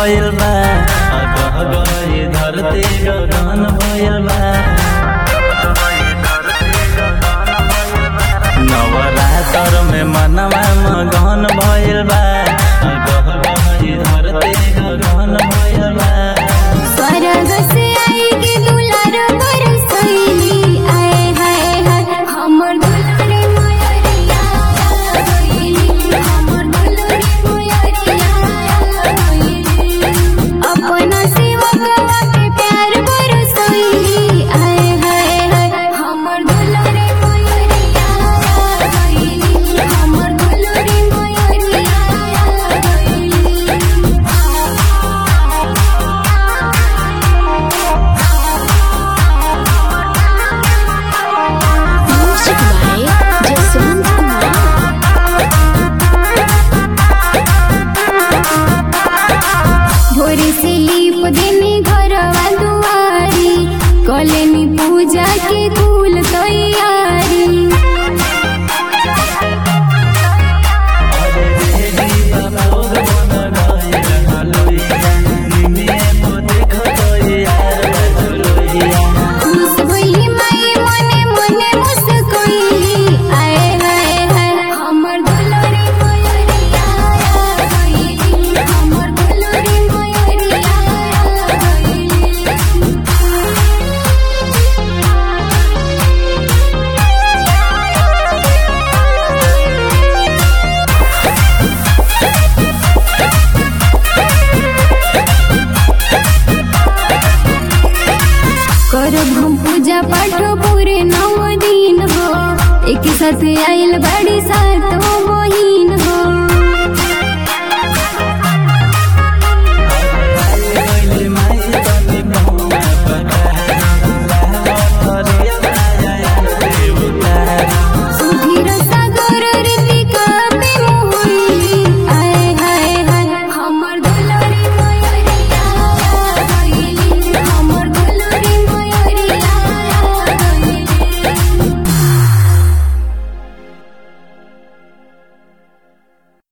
भइल बा अगह गई धरती गगन भइल बा नवरात्र में मनवा मगन भइल बा अगह गई धरती गगन भइल बा स्वर्ग से आई के दुलार बरसैली आए हाय हाय हमर दुलारे मयरिया गइली हमर दुलारे मयरिया गइली अपना सेवकवा के प्यार बरसैली आए हाय हाय हमर दुलारे मयरिया गइली हमर दुलारे मयरिया Music by Jaswant Kumar. भोरे से लीप देने घरवा दुआरी कलेनी पूजा के कुल तैयारी खुश भइली माई मने मने मुस्कुइली आए हाय हाय हमर दुलारी मयरिया गइली हमर दुलारी मयरिया गइली करब हम पूजा पाठ पूरे नौ दिन हो एक साथ आइल बड़ी सात